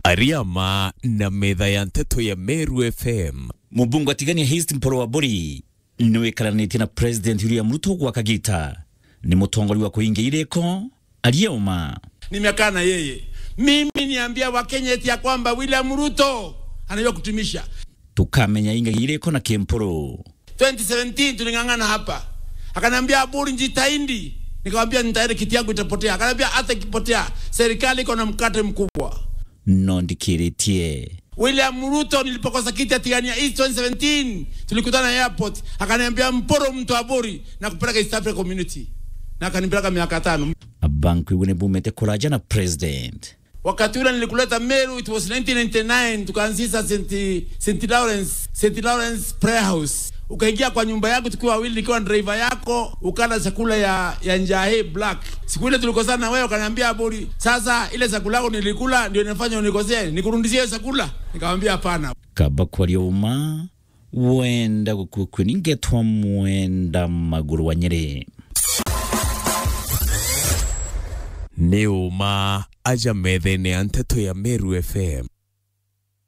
Ariama na metha ya nteto ya Meru FM mubungu atigania Hist Mporo wa Bori niwikaranĩtie na President William Ruto gwa Kagita ni mũtongoria wa kuingia ireko aliyeuma nimekaa na yeye mimi niambia wakenya eti ya kwamba William Ruto anajua kutumisha tukamenya ingagia ireko na Kemporo 2017 tuling'ang'ana hapa akaniambia Aburi njitahidi nikamwambia nitaenda kiti yangu itapotea akaniambia hata ikipotea serikali iko na mkate mkubwa no ndikiritie William Ruto nilipokosa kiti atigania East 2017 tulikutana airport akaniambia mporo mtu Aburi na kupeleka East Africa Community na akanipeleka miaka tano abanku iwe nibumete kuraja na president wakati ule nilikuleta Meru, it was 1999 tukaanzisha St. St. Lawrence, St. Lawrence Prayer House. Ukaingia kwa nyumba yangu tukiwa wawili, nikiwa driver yako, ukala chakula ya, ya njahe black. Siku ile tulikosana na wewe, ukaniambia Aburi, sasa ile chakula yako nilikula ndio inafanya unikosee, nikurudishie hiyo chakula? Nikamwambia hapana. kaba kwa aliyeuma wenda gukukwe ningetwa mwenda maguru wa nyeri nĩ ũma aja metha-inĩ ya nteto ya Meru FM